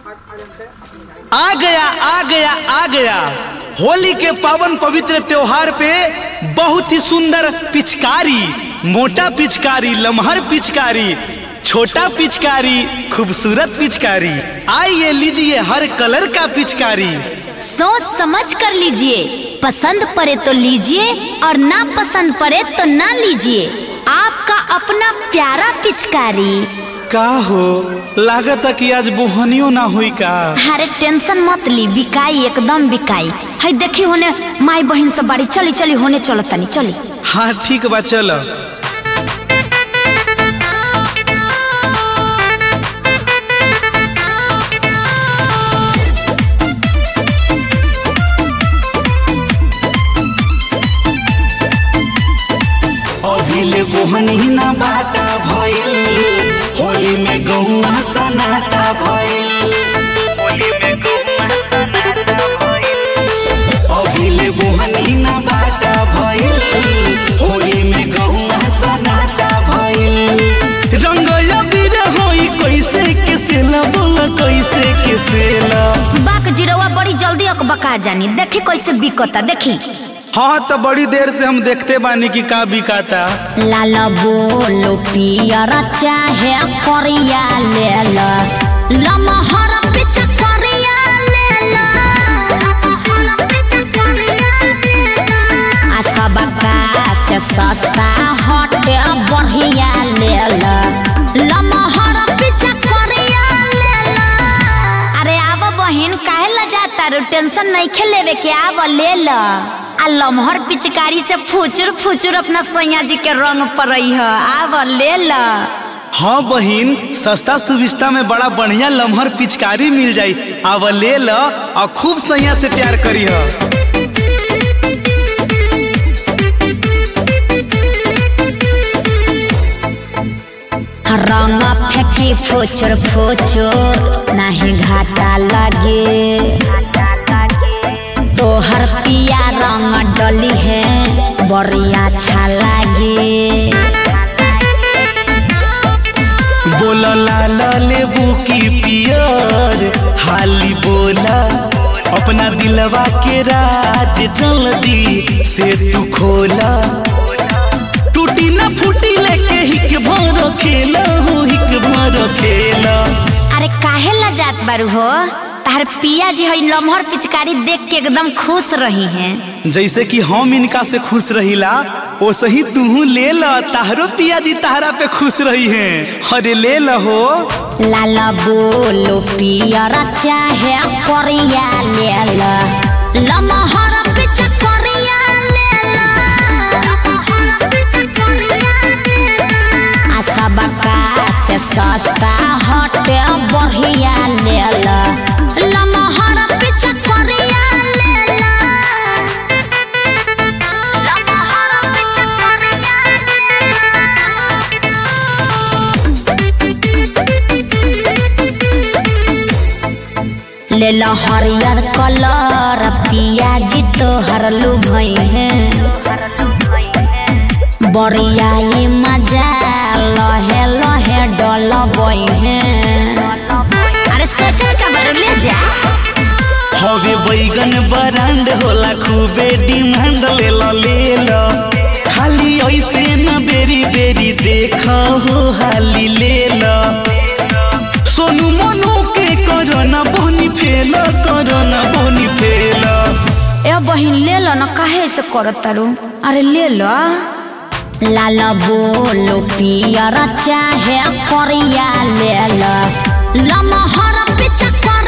आ गया आ गया आ गया होली के पावन पवित्र त्योहार पे बहुत ही सुंदर पिचकारी मोटा पिचकारी लमहर पिचकारी छोटा पिचकारी खूबसूरत पिचकारी आइए लीजिए हर कलर का पिचकारी सोच समझ कर लीजिए पसंद पड़े तो लीजिए और ना पसंद पड़े तो ना लीजिए आपका अपना प्यारा पिचकारी का हो लागत कि आज बोहनियो ना हुई का अरे टेंशन मत ली बिकाई एकदम बिकाई है देखी होने माई बहन सब बाड़ी चली चली होने चलो तनी चली हाँ ठीक बा चलो अभिले बोहनी ना बाटा भइल होली में गौआ सनाटा भइल होली में गौआ सनाटा भइल अभिले बोहनी ना बाटा भइल होली में गौआ सनाटा भइल रंग अबीर होई कैसे के सेला बोल कैसे के सेला बाक जिरवा बड़ी जल्दी अकबका जानी देखी कैसे बिकता देखी हाँ तो बड़ी देर से हम देखते बानी कि का बिकाता लाल बोलो पियर चाहे करिया ले ला लमहर पिच करिया ले ला आ सबका से सस्ता हटे बढ़िया ले ला लमहर पिच करिया ले ला अरे आब बहिन काहे ला जाता रो टेंशन नहीं खेलेवे के आब ले ला आ लमहर पिचकारी से फुचुर फुचुर अपना सैया जी के रंग पड़ई है आब ले ला हाँ बहिन सस्ता सुविस्ता में बड़ा बढ़िया लम्हर पिचकारी मिल जाई अब ले ल और खूब सैया से प्यार करी ह रंग फेंकी फुचुर फुचुर नहीं घाटा लगे तोहर पिया रंग डली है बड़ी अच्छा लागे बोल लाल लेबू की पियर हाली बोला अपना दिलवा के राज जल्दी से तू खोला टूटी ना फूटी लेके हिक भर खेला हो हिक भर खेला अरे काहे ला जात बारू हो तार पिया जी हई लमहर पिचकारी देख के एकदम खुश रही हैं जैसे कि हम इनका से खुश रहिला वैसे ही तू ले ल ताहरो पिया जी ताहरा पे खुश रही हैं अरे ले ल हो लाल बोलो पियर चाहे करिया ले ला लमहर पिच करिया ले ला आ सबका से सस्ता हटे बढ़िया ले ला लमहर पिच करिया ले ला लमहर पिच करिया ले लो हरियर कलर पियाजी तोहर लुभई है बड़िया ये मजा लहे लहे डलबई है अरे सोचल का बारू ले जा हवे बैगन बरांड होला खूबे डिमांड ले ल ले ल खाली ऐसे न बेरी बेरी देख हो हाली ले ल सोनू मनु के करना बनी फेल करना बनी फेल ए बहिन ले लो ना काहे से करत तारू अरे ले लो लाल बोलो पियर चाहे करिया ले लो लमहर पिच कर